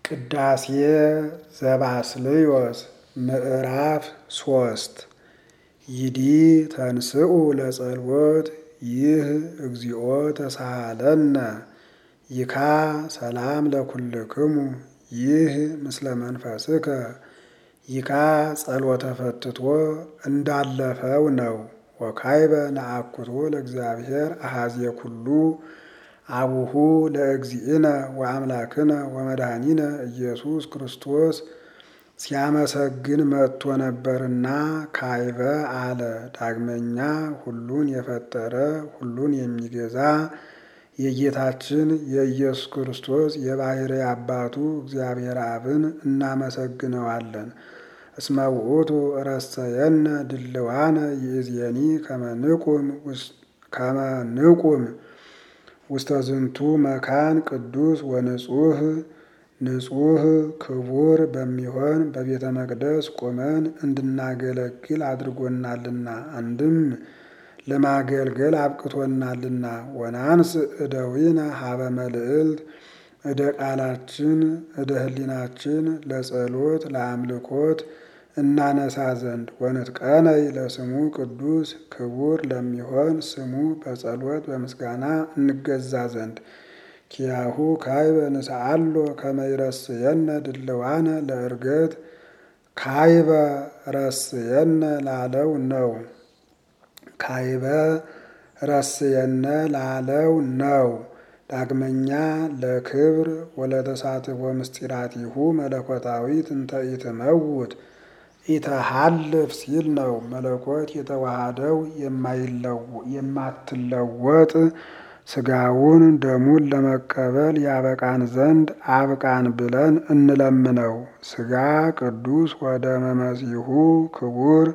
ቅዳሴ ዘባስልዮስ ምዕራፍ ሶስት ይዲ ተንስኡ ለጸልወት ይህ እግዚኦ ተሳሃለነ ይካ ሰላም ለኩልክሙ ይህ ምስለ መንፈስከ ይካ ጸሎተ ፈትቶ እንዳለፈው ነው። ወካይበ ነአኩቶ ለእግዚአብሔር አሐዜ ኩሉ አቡሁ ለእግዚእነ ወአምላክነ ወመድኃኒነ ኢየሱስ ክርስቶስ ሲያመሰግን መጥቶ ነበርና ካይበ አለ። ዳግመኛ ሁሉን የፈጠረ ሁሉን የሚገዛ የጌታችን የኢየሱስ ክርስቶስ የባሕርይ አባቱ እግዚአብሔር አብን እናመሰግነዋለን። እስመ ውእቱ ረሰየነ ድልዋነ ይእዜኒ ከመ ንቁም ውስተ ዝንቱ መካን ቅዱስ ወንጹህ ንጹህ ክቡር በሚሆን በቤተ መቅደስ ቆመን እንድናገለግል አድርጎናልና አንድም ለማገልገል አብቅቶናልና። ወናንስ እደዊነ ሀበ መልዕልት እደ ቃላችን እደ ህሊናችን ለጸሎት ለአምልኮት እናነሳ ዘንድ ወንትቀነይ ለስሙ ቅዱስ ክቡር ለሚሆን ስሙ በጸሎት በምስጋና እንገዛ ዘንድ ኪያሁ ካይበ ንስአሎ ከመ ይረስየነ ድልዋነ ለእርገት ካይበ ረስየነ ላለው ነው። ካይበ ረስየነ ላለው ነው። ዳግመኛ ለክብር ወለተሳትፎ ምስጢራቲሁ መለኮታዊት እንተ ኢትመውት ኢተሃልፍ ሲል ነው። መለኮት የተዋሃደው የማትለወጥ ስጋውን ደሙን ለመቀበል ያበቃን ዘንድ አብቃን ብለን እንለምነው። ስጋ ቅዱስ ወደ መመሲሁ ክቡር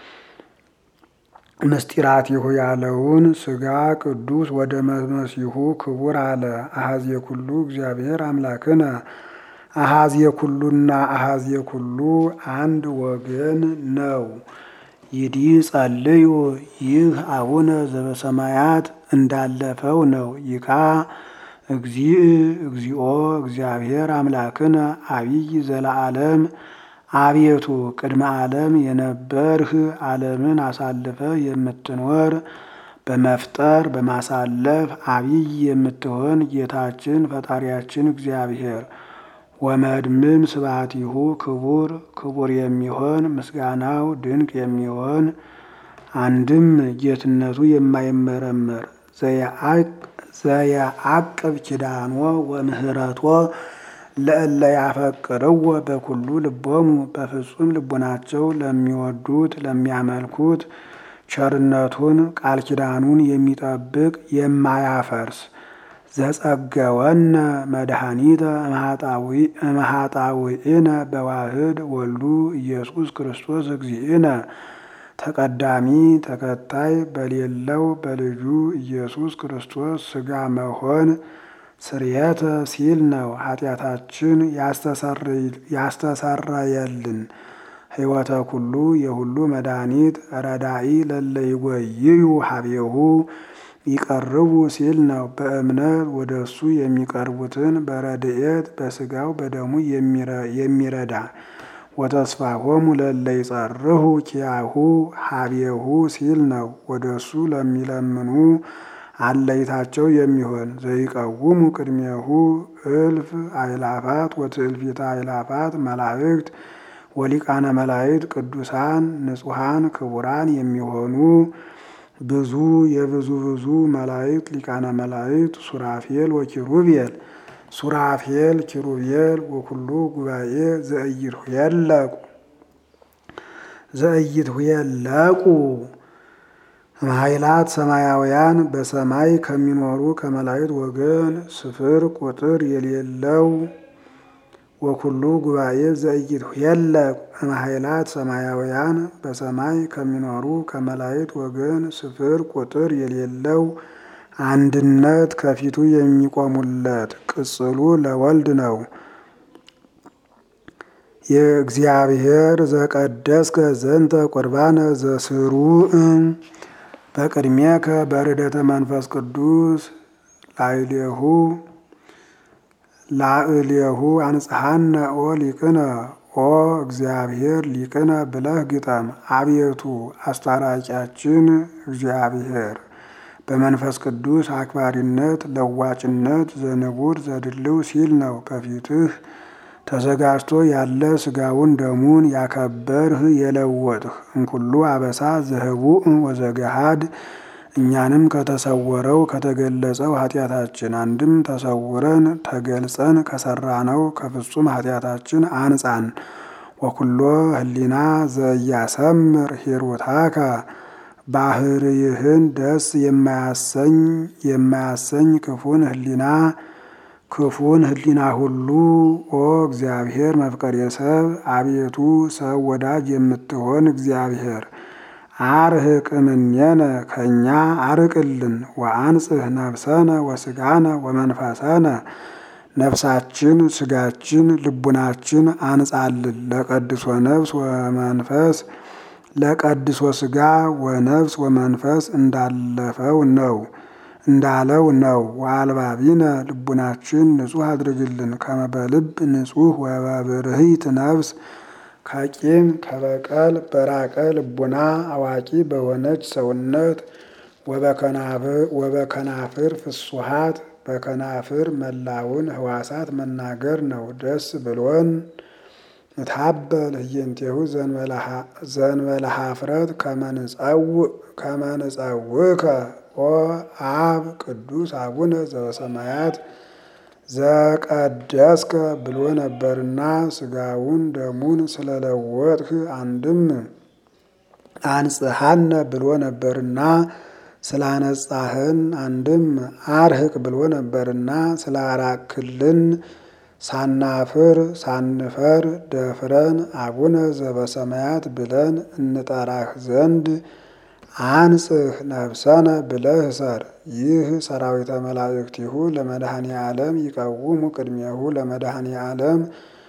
ምስጢራቲሁ ያለውን ስጋ ቅዱስ ወደ መመሲሁ ክቡር አለ። አሐዜ ኩሉ እግዚአብሔር አምላክነ አሐዜ ኩሉና አሐዜ ኩሉ አንድ ወገን ነው። ይዲ ጸልዩ ይህ አቡነ ዘበሰማያት እንዳለፈው ነው። ይካ እግዚእ እግዚኦ እግዚአብሔር አምላክነ አቢይ ዘለዓለም አቤቱ ቅድመ ዓለም የነበርህ ዓለምን አሳልፈ የምትኖር በመፍጠር በማሳለፍ አቢይ የምትሆን ጌታችን ፈጣሪያችን እግዚአብሔር ወመድምም ስብሐቲሁ ክቡር ክቡር የሚሆን ምስጋናው ድንቅ የሚሆን አንድም ጌትነቱ የማይመረመር ዘየዐቅብ ኪዳኖ ወምህረቶ ለእለ ያፈቅርዎ በኩሉ ልቦሙ በፍጹም ልቦናቸው ለሚወዱት ለሚያመልኩት ቸርነቱን ቃል ኪዳኑን የሚጠብቅ የማያፈርስ ዘጸገወነ መድኃኒተ እምኃጣውኢነ በዋህድ ወልዱ ኢየሱስ ክርስቶስ እግዚእነ ተቀዳሚ ተከታይ በሌለው በልጁ ኢየሱስ ክርስቶስ ሥጋ መሆን ስርየተ ሲል ነው። ኃጢአታችን ያስተሰረየልን ሕይወተ ኩሉ የሁሉ መድኃኒት ረዳኢ ለለ ይጎይዩ ሀቤሁ ይቀርቡ ሲል ነው። በእምነት ወደ እሱ የሚቀርቡትን በረድኤት በስጋው በደሙ የሚረዳ ወተስፋሆሙ ለለ ይጸርሁ ኪያሁ ሀቤሁ ሲል ነው። ወደ እሱ ለሚለምኑ አለይታቸው የሚሆን ዘይቀውሙ ቅድሜሁ እልፍ አይላፋት ወትእልፊተ አይላፋት መላእክት ወሊቃነ መላእክት ቅዱሳን ንጹሐን ክቡራን የሚሆኑ ብዙ የብዙ ብዙ መላእክት ሊቃነ መላእክት ሱራፌል ወኪሩቤል ሱራፌል ኪሩቤል ወኩሉ ጉባኤ ዘእይትሁየለቁ ዘእይትሁየለቁ ኃይላት ሰማያውያን በሰማይ ከሚኖሩ ከመላእክት ወገን ስፍር ቁጥር የሌለው ወኩሉ ጉባኤ ዘእይትሁየለቁ እምኃይላት ሰማያውያን በሰማይ ከሚኖሩ ከመላእክት ወገን ስፍር ቁጥር የሌለው አንድነት ከፊቱ የሚቆሙለት ቅጽሉ ለወልድ ነው። የእግዚአብሔር ዘቀደስከ ዘንተ ቁርባነ ዘስሩዕ በቅድሜከ በርደተ መንፈስ ቅዱስ ላዕሌሁ ላዕሌሁ አንጽሐነ ኦ ሊቅነ ኦ እግዚአብሔር ሊቅነ ብለህ ግጠም። አቤቱ አስታራቂያችን እግዚአብሔር በመንፈስ ቅዱስ አክባሪነት ለዋጭነት ዘንቡር ዘድልው ሲል ነው። በፊትህ ተዘጋጅቶ ያለ ስጋውን ደሙን ያከበርህ የለወጥህ እንኩሉ አበሳ ዘህቡእ ወዘገሃድ እኛንም ከተሰወረው ከተገለጸው ኃጢአታችን አንድም ተሰውረን ተገልጸን ከሰራነው ከፍጹም ኃጢአታችን አንጻን። ወኩሎ ህሊና ዘያሰምር ሂሩታከ ባህርይህን ደስ የማያሰኝ የማያሰኝ ክፉን ህሊና ክፉን ህሊና ሁሉ ኦ እግዚአብሔር መፍቀሬ ሰብ አቤቱ ሰው ወዳጅ የምትሆን እግዚአብሔር አርህቅ እምኔነ ከእኛ አርቅልን። ወአንጽህ ነፍሰነ ወስጋነ ወመንፈሰነ ነፍሳችን ስጋችን ልቡናችን አንጻልን። ለቀድሶ ነፍስ ወመንፈስ ለቀድሶ ስጋ ወነፍስ ወመንፈስ እንዳለፈው ነው እንዳለው ነው። ወአልባቢነ ልቡናችን ንጹሕ አድርግልን። ከመበልብ ንጹሕ ወበብርህይት ነፍስ ከቂም ከበቀል በራቀ ልቡና አዋቂ በሆነች ሰውነት ወበከናፍር ፍሱሃት በከናፍር መላውን ህዋሳት መናገር ነው። ደስ ብሎን እታበል ህየንቴሁ ዘንበለ ኀፍረት ከመንጸውከ ኦ አብ ቅዱስ አቡነ ዘበሰማያት ዘቀደስከ ብሎ ነበርና ስጋውን ደሙን ስለለወጥህ አንድም አንጽሐነ ብሎ ነበርና ስላነጻህን አንድም አርህቅ ብሎ ነበርና ስላራክልን ሳናፍር ሳንፈር ደፍረን አቡነ ዘበሰማያት ብለን እንጠራህ ዘንድ አንጽህ ነፍሰነ ብለህ ሰር። ይህ ሰራዊተ መላእክቲሁ ለመድኃኔ ዓለም ይቀውሙ ቅድሜሁ ለመድኃኔ ዓለም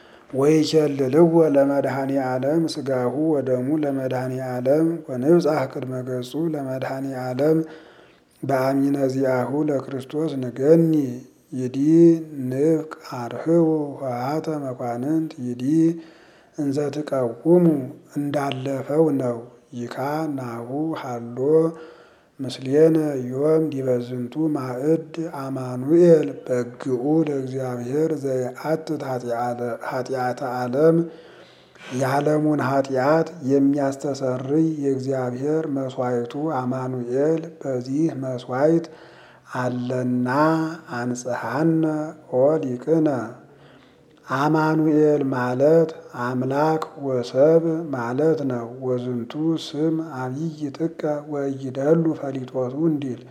ወይኬልልዎ ለመድኃኔ ዓለም ስጋሁ ወደሙ ለመድኃኔ ዓለም ወንብጻሕ ቅድመ ገጹ ለመድኃኔ ዓለም በአሚነ ዚአሁ ለክርስቶስ ንገኒ ይዲ ንፍቅ አርህቡ ኆኃተ መኳንንት ይዲ እንዘ ትቀውሙ እንዳለፈው ነው። ይካ ናሁ ሃሎ ምስሌነ ዮም ዲበዝንቱ ማዕድ አማኑኤል በግኡ ለእግዚአብሔር ዘየአትት ኃጢአተ ዓለም የዓለሙን ኃጢአት የሚያስተሰርይ የእግዚአብሔር መስዋዕቱ አማኑኤል በዚህ መስዋዕት አለና አንጽሐነ ኦ ሊቅነ አማኑኤል ማለት አምላክ ወሰብ ማለት ነው። ወዝንቱ ስም አብይ ጥቀ ወይደሉ ፈሊጦቱ እንዲል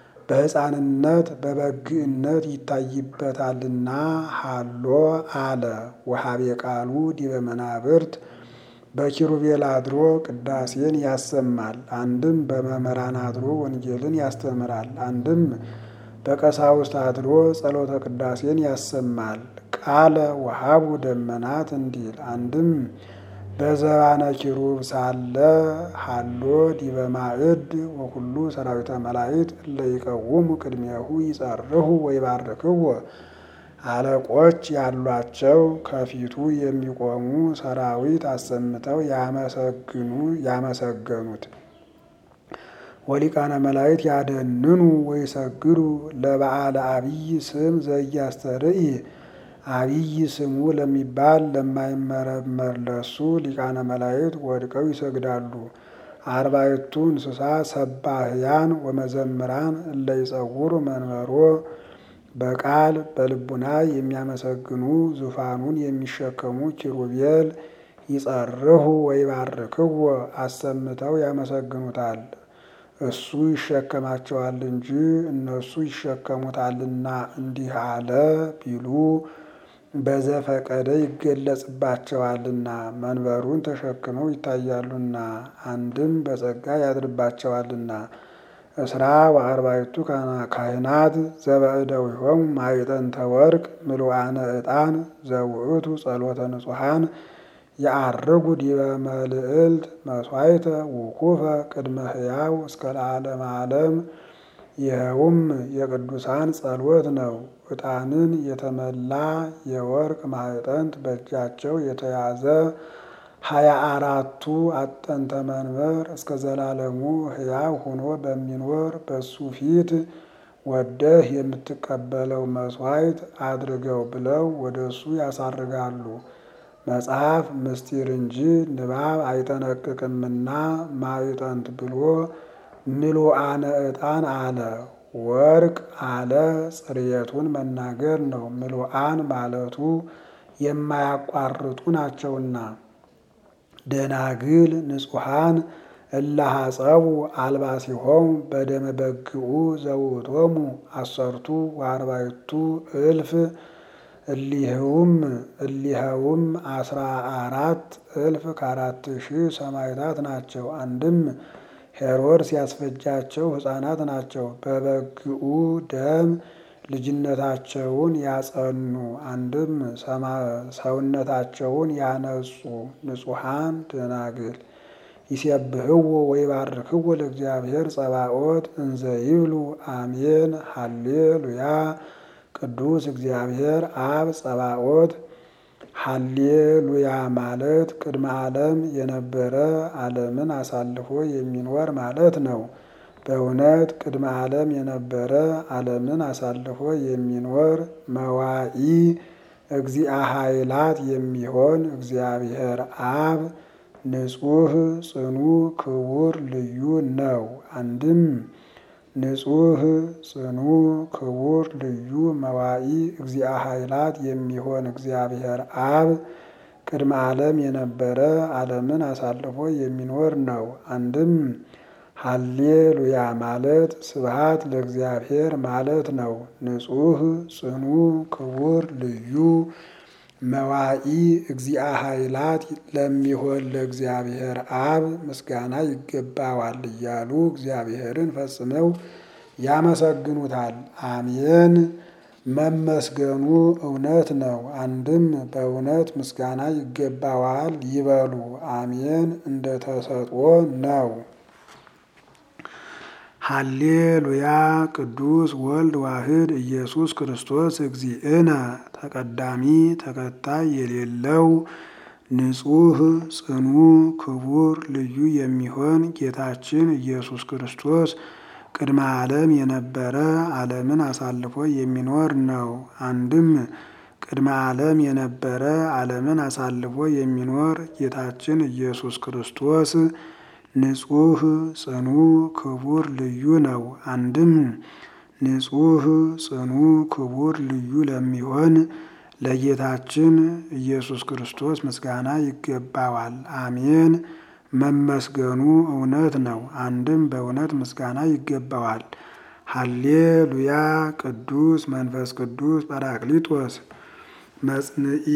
በሕፃንነት በበግእነት ይታይበታልና ሃሎ አለ። ወሀቤ ቃሉ ዲበ መናብርት በኪሩቤል አድሮ ቅዳሴን ያሰማል። አንድም በመምህራን አድሮ ወንጌልን ያስተምራል። አንድም በቀሳውስት አድሮ ጸሎተ ቅዳሴን ያሰማል። ቃለ ወሀቡ ደመናት እንዲል አንድም በዘባነ ኪሩብ ሳለ ሃሎ ዲበ ማዕድ ወኩሉ ሰራዊተ መላእክት እለ ይቀውሙ ቅድሜሁ ይጸርሁ ወይባርክዎ አለቆች ያሏቸው ከፊቱ የሚቆሙ ሰራዊት አሰምተው ያመሰግኑ ያመሰገኑት ወሊቃነ መላእክት ያደንኑ ወይሰግዱ ለበዓለ አብይ ስም ዘያስተርኢ አብይ ስሙ ለሚባል ለማይመረመር ለሱ ሊቃነ መላእክት ወድቀው ይሰግዳሉ። አርባዕቱ እንስሳ ሰባህያን ወመዘምራን እለ ይጸውሩ መንበሮ በቃል በልቡና የሚያመሰግኑ ዙፋኑን የሚሸከሙ ኪሩቤል ይጸርሁ ወይባርክዎ አሰምተው ያመሰግኑታል። እሱ ይሸከማቸዋል እንጂ እነሱ ይሸከሙታልና እንዲህ አለ ቢሉ በዘፈቀደ ይገለጽባቸዋልና መንበሩን ተሸክመው ይታያሉና አንድም በጸጋ ያድርባቸዋልና። እስራ ወአርባዕቱ ካህናት ዘበእደዊሆሙ ማዕጠንተ ወርቅ ምሉአነ ዕጣን ዘውእቱ ጸሎተ ንጹሐን የዐርጉ ዲበ መልዕልት መሥዋዕተ ውኩፈ ቅድመ ሕያው እስከ ለዓለመ ዓለም። ይኸውም የቅዱሳን ጸሎት ነው። ዕጣንን የተመላ የወርቅ ማዕጠንት በእጃቸው የተያዘ ሀያ አራቱ አጠንተ መንበር እስከ ዘላለሙ ሕያው ሆኖ በሚኖር በሱ ፊት ወደህ የምትቀበለው መሥዋዕት አድርገው ብለው ወደ እሱ ያሳርጋሉ። መጽሐፍ ምስጢር እንጂ ንባብ አይጠነቅቅምና ማዕጠንት ብሎ ምሉአነ ዕጣን አለ። ወርቅ አለ ጽርየቱን መናገር ነው። ምሉአን ማለቱ የማያቋርጡ ናቸውና። ደናግል ንጹሐን እላሃጸቡ አልባሲሆሙ በደመ በግዑ ዘውእቶሙ አሰርቱ ወአርባዕቱ እልፍ እሊህውም እሊኸውም አስራ አራት እልፍ ከአራት ሺህ ሰማዕታት ናቸው። አንድም ሄሮድስ ያስፈጃቸው ሕፃናት ናቸው። በበግዑ ደም ልጅነታቸውን ያጸኑ አንድም ሰውነታቸውን ያነጹ ንጹሐን ደናግል ይሴብህዎ ወይባርክዎ ለእግዚአብሔር ጸባኦት እንዘ ይብሉ አሜን ሃሌሉያ ቅዱስ እግዚአብሔር አብ ጸባኦት ሃሌሉያ ማለት ቅድመ ዓለም የነበረ ዓለምን አሳልፎ የሚኖር ማለት ነው። በእውነት ቅድመ ዓለም የነበረ ዓለምን አሳልፎ የሚኖር መዋኢ እግዚአ ኃይላት የሚሆን እግዚአብሔር አብ ንጹሕ ጽኑ ክቡር ልዩ ነው። አንድም ንጹሕ ጽኑ ክቡር ልዩ መዋኢ እግዚአ ኃይላት የሚሆን እግዚአብሔር አብ ቅድመ ዓለም የነበረ ዓለምን አሳልፎ የሚኖር ነው። አንድም ሃሌሉያ ማለት ስብሃት ለእግዚአብሔር ማለት ነው። ንጹሕ ጽኑ ክቡር ልዩ መዋኢ እግዚአ ኃይላት ለሚሆን ለእግዚአብሔር አብ ምስጋና ይገባዋል እያሉ እግዚአብሔርን ፈጽመው ያመሰግኑታል። አሜን መመስገኑ እውነት ነው። አንድም በእውነት ምስጋና ይገባዋል ይበሉ። አሜን እንደ ተሰጥኦ ነው። ሃሌሉያ ቅዱስ ወልድ ዋህድ ኢየሱስ ክርስቶስ እግዚእነ ተቀዳሚ ተከታይ የሌለው ንጹሕ ጽኑ ክቡር ልዩ የሚሆን ጌታችን ኢየሱስ ክርስቶስ ቅድመ ዓለም የነበረ ዓለምን አሳልፎ የሚኖር ነው። አንድም ቅድመ ዓለም የነበረ ዓለምን አሳልፎ የሚኖር ጌታችን ኢየሱስ ክርስቶስ ንጹሕ ጽኑ ክቡር ልዩ ነው። አንድም ንጹሕ ጽኑ ክቡር ልዩ ለሚሆን ለጌታችን ኢየሱስ ክርስቶስ ምስጋና ይገባዋል። አሜን መመስገኑ እውነት ነው። አንድም በእውነት ምስጋና ይገባዋል። ሃሌሉያ ቅዱስ መንፈስ ቅዱስ ጰራቅሊጦስ መጽንዒ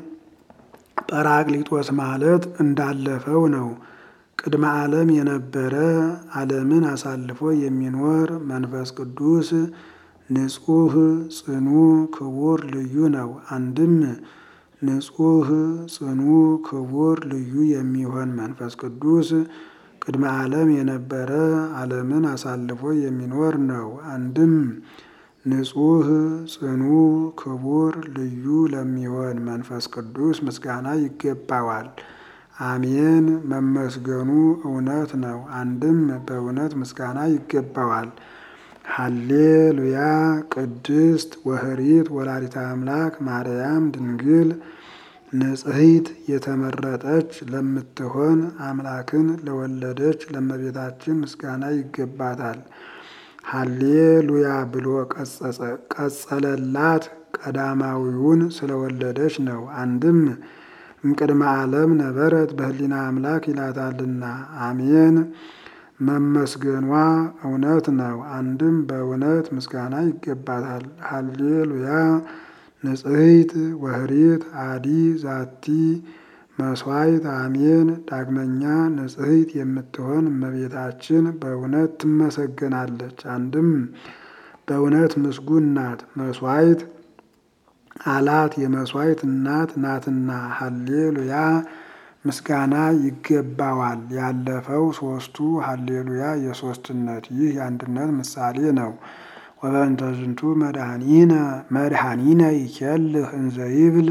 ጰራቅሊጦስ ማለት እንዳለፈው ነው። ቅድመ ዓለም የነበረ ዓለምን አሳልፎ የሚኖር መንፈስ ቅዱስ ንጹሕ ጽኑ ክቡር ልዩ ነው። አንድም ንጹሕ ጽኑ ክቡር ልዩ የሚሆን መንፈስ ቅዱስ ቅድመ ዓለም የነበረ ዓለምን አሳልፎ የሚኖር ነው። አንድም ንጹሕ ጽኑ ክቡር ልዩ ለሚሆን መንፈስ ቅዱስ ምስጋና ይገባዋል። አሜን መመስገኑ እውነት ነው። አንድም በእውነት ምስጋና ይገባዋል። ሃሌሉያ ቅድስት ወህሪት ወላዲተ አምላክ ማርያም ድንግል ንጽሕት የተመረጠች ለምትሆን አምላክን ለወለደች ለእመቤታችን ምስጋና ይገባታል። ሃሌሉያ ብሎ ቀጸለላት ቀዳማዊውን ስለወለደች ነው። አንድም እምቅድመ ዓለም ነበረት በህሊና አምላክ ይላታልና። አሜን መመስገኗ እውነት ነው። አንድም በእውነት ምስጋና ይገባታል። ሃሌሉያ ንጽሕት ወህሪት አዲ ዛቲ መስዋዕት አሜን። ዳግመኛ ንጽሕት የምትሆን እመቤታችን በእውነት ትመሰገናለች። አንድም በእውነት ምስጉን ናት። መስዋዕት አላት የመስዋዕት እናት ናትና። ሃሌሉያ ምስጋና ይገባዋል። ያለፈው ሶስቱ ሃሌሉያ የሶስትነት ይህ የአንድነት ምሳሌ ነው። ወበእንተ ዝንቱ መድኃኒነ መድኃኒነ ይኬልህ እንዘ ይብል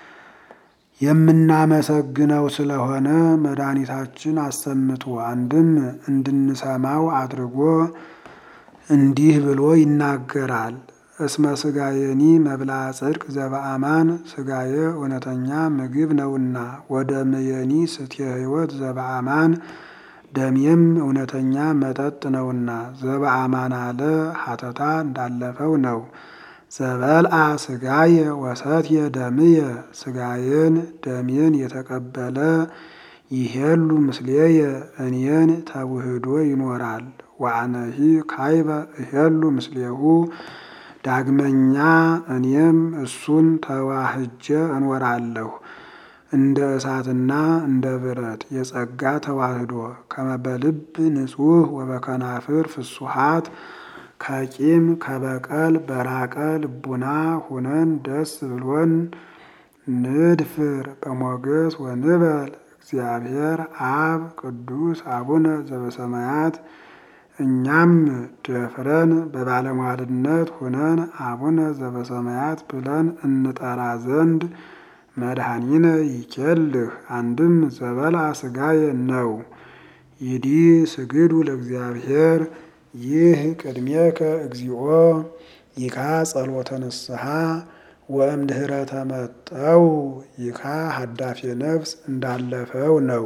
የምናመሰግነው ስለሆነ መድኃኒታችን አሰምቶ አንድም እንድንሰማው አድርጎ እንዲህ ብሎ ይናገራል። እስመ ስጋየኒ መብላ ጽድቅ ዘበአማን ስጋየ እውነተኛ ምግብ ነውና፣ ወደ ምየኒ ስትየ ሕይወት ዘበአማን ደሜም እውነተኛ መጠጥ ነውና። ዘበአማን አለ ሀተታ እንዳለፈው ነው። ዘበልአ ስጋየ ወሰትየ ደምየ ስጋዬን ደሜን የተቀበለ ይሄሉ ምስሌየ እኔን ተውህዶ ይኖራል። ወአነሂ ካይበ እሄሉ ምስሌሁ ዳግመኛ እኔም እሱን ተዋህጀ እኖራለሁ። እንደ እሳትና እንደ ብረት የጸጋ ተዋህዶ ከመበልብ ንጹሕ ወበከናፍር ፍሱሃት ከቂም ከበቀል በራቀ ልቡና ሁነን ደስ ብሎን ንድፍር በሞገስ ወንበል እግዚአብሔር አብ ቅዱስ አቡነ ዘበሰማያት እኛም ደፍረን በባለሟልነት ሁነን አቡነ ዘበሰማያት ብለን እንጠራ ዘንድ መድኃኒነ ይኬልህ አንድም ዘበልአ ስጋየ ነው። ይዲ ስግዱ ለእግዚአብሔር ይህ ቅድሜከ እግዚኦ ይካ ጸሎተ ንስሐ ወእምድኅረ ተመጠው ይካ ሀዳፌ ነፍስ እንዳለፈው ነው።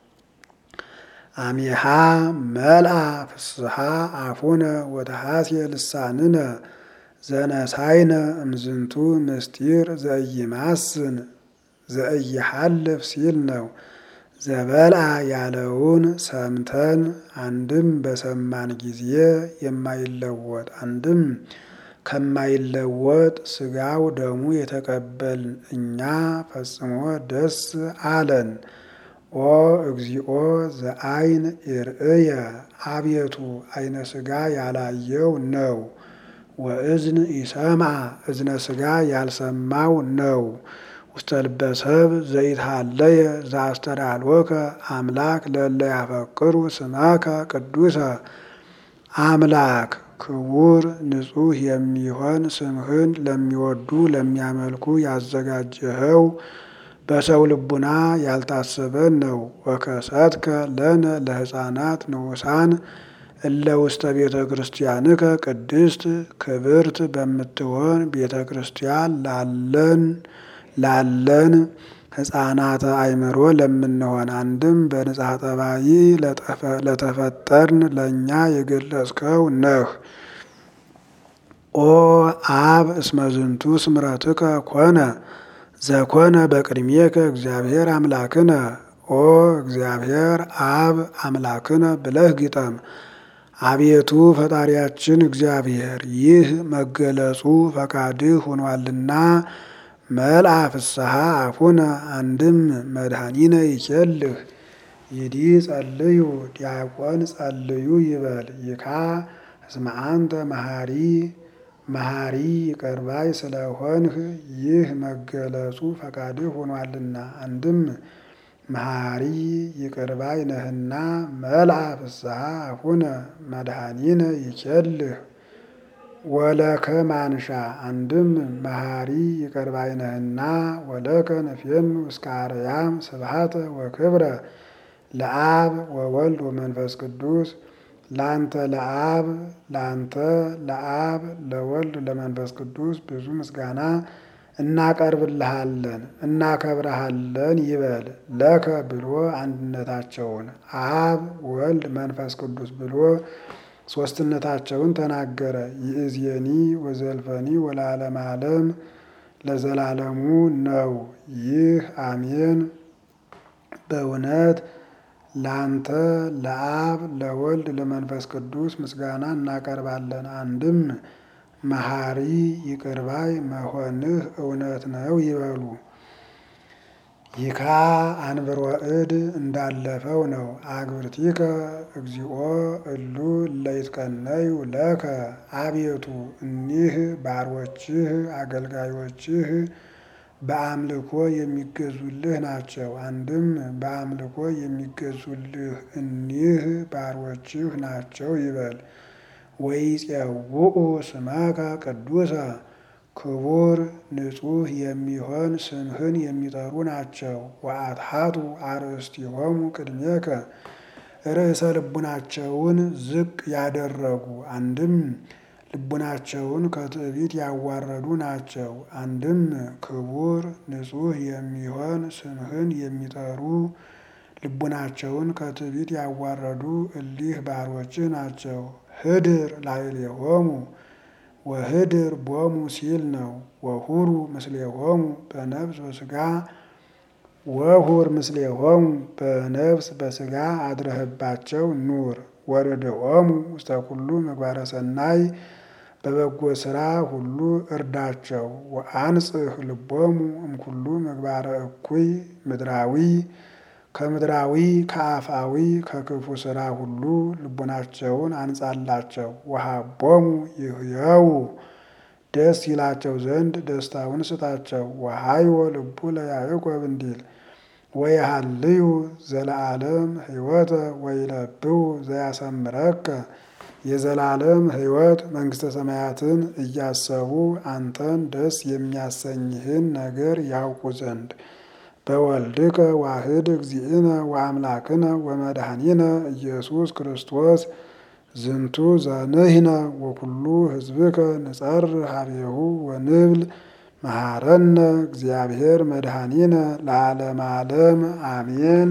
አሜሃ መልአ ፍስሐ አፉነ ወተሐስየ ልሳንነ ዘነሳይነ እምዝንቱ ምስጢር ዘኢይማስን ዘኢይሐልፍ ሲል ነው። ዘበልአ ያለውን ሰምተን አንድም በሰማን ጊዜ የማይለወጥ አንድም ከማይለወጥ ስጋው ደሙ የተቀበልን እኛ ፈጽሞ ደስ አለን። ኦ እግዚኦ ዘአይን ይርእየ አቤቱ አይነ ስጋ ያላየው ነው። ወእዝን ይሰምዐ እዝነ ስጋ ያልሰማው ነው። ውስተ ልበ ሰብ ዘይትሃለየ ዘአስተዳልወከ አምላክ ለእለ ያፈቅሩ ስመከ ቅዱሰ አምላክ ክቡር ንጹሕ የሚሆን ስምህን ለሚወዱ ለሚያመልኩ ያዘጋጀኸው በሰው ልቡና ያልታሰበን ነው። ወከሰትከ ለነ ለሕፃናት ንዑሳን እለ ውስተ ቤተ ክርስቲያንከ ቅድስት ክብርት በምትሆን ቤተ ክርስቲያን ላለን ላለን ሕፃናተ አእምሮ ለምንሆን አንድም በንጽሐ ጠባይ ለተፈጠርን ለእኛ የገለጽከው ነህ። ኦ አብ እስመ ዝንቱ ስምረትከ ኮነ ዘኮነ በቅድሜከ እግዚአብሔር አምላክነ ኦ እግዚአብሔር አብ አምላክነ ብለህ ግጠም። አቤቱ ፈጣሪያችን እግዚአብሔር ይህ መገለጹ ፈቃድህ ሆኗልና መልአ ፍስሐ አፉነ አንድም መድኃኒነ ይኬልህ ይዲ ጸልዩ ዲያቆን ጸልዩ ይበል ይካ እስመ አንተ መሐሪ መሐሪ ይቅር ባይ ስለሆንህ ይህ መገለጹ ፈቃድህ ሆኗልና አንድም መሐሪ ይቅር ባይ ነህና መልአ ፍስሐ አፉነ መድኃኒነ ይኬልህ ወለከ ማንሻ አንድም መሐሪ ይቅር ባይ ነህና ወለከ ነፍየኑ እስከ አርያም ስብሐተ ወክብረ ለአብ ወወልድ ወመንፈስ ቅዱስ ላንተ ለአብ ላንተ ለአብ ለወልድ ለመንፈስ ቅዱስ ብዙ ምስጋና እናቀርብልሃለን እናከብረሃለን ይበል። ለከ ብሎ አንድነታቸውን አብ ወልድ መንፈስ ቅዱስ ብሎ ሶስትነታቸውን ተናገረ። ይእዜኒ ወዘልፈኒ ወለዓለመ ዓለም ለዘላለሙ ነው። ይህ አሜን። በእውነት ላንተ ለአብ ለወልድ ለመንፈስ ቅዱስ ምስጋና እናቀርባለን። አንድም መሐሪ ይቅርባይ መሆንህ እውነት ነው ይበሉ። ይካ አንብሮ እድ እንዳለፈው ነው። አግብርቲከ እግዚኦ እሉ ለይትቀነዩ ለከ አቤቱ እኒህ ባሮችህ አገልጋዮችህ በአምልኮ የሚገዙልህ ናቸው። አንድም በአምልኮ የሚገዙልህ እኒህ ባሮችህ ናቸው ይበል። ወይፄውኡ ስመከ ቅዱሰ ክቡር ንጹሕ የሚሆን ስምህን የሚጠሩ ናቸው። ወአትሐቱ አርእስቲሆሙ ቅድሜከ ርዕሰ ልቡናቸውን ዝቅ ያደረጉ አንድም ልቡናቸውን ከትዕቢት ያዋረዱ ናቸው። አንድም ክቡር ንጹሕ የሚሆን ስምህን የሚጠሩ ልቡናቸውን ከትዕቢት ያዋረዱ እሊህ ባሮችህ ናቸው። ህድር ላዕሌሆሙ ወህድር ቦሙ ሲል ነው። ወሁሩ ምስሌሆሙ በነፍስ በስጋ ወሁር ምስሌሆሙ በነፍስ በስጋ አድረህባቸው ኑር። ወርድኦሙ ውስተ ኩሉ ምግባረ ሰናይ በበጎ ስራ ሁሉ እርዳቸው። ወአንጽህ ልቦሙ እምኩሉ ምግባረ እኩይ ምድራዊ ከምድራዊ ከአፋዊ ከክፉ ስራ ሁሉ ልቡናቸውን አንጻላቸው። ወሀቦሙ ይህየው ደስ ይላቸው ዘንድ ደስታውን ስጣቸው። ወሀይወ ልቡ ለያዕቆብ እንዲል ወየሃልዩ ዘለዓለም ሕይወተ ወይለብው ዘያሰምረከ የዘላለም ሕይወት መንግሥተ ሰማያትን እያሰቡ አንተን ደስ የሚያሰኝህን ነገር ያውቁ ዘንድ በወልድከ ዋህድ እግዚእነ ወአምላክነ ወመድኃኒነ ኢየሱስ ክርስቶስ ዝንቱ ዘንህነ ወኩሉ ሕዝብከ ንጸር ሀቤሁ ወንብል መሐረነ እግዚአብሔር መድኃኒነ ለዓለመ ዓለም አሜን።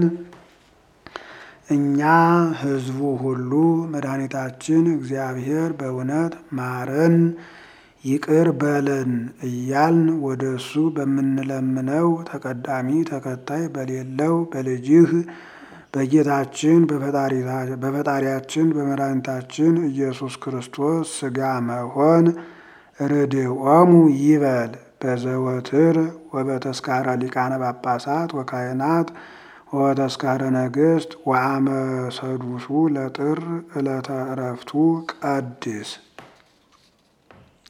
እኛ ሕዝቡ ሁሉ መድኃኒታችን እግዚአብሔር በእውነት ማረን ይቅር በለን እያልን ወደ እሱ በምንለምነው ተቀዳሚ ተከታይ በሌለው በልጅህ በጌታችን በፈጣሪያችን በመድኃኒታችን ኢየሱስ ክርስቶስ ሥጋ መሆን ርድኦሙ ይበል በዘወትር ወበተስካረ ሊቃነ ጳጳሳት ወካህናት ወበተስካረ ነገሥት ወአመ ሰዱሱ ለጥር ዕለተ ዕረፍቱ ቀድስ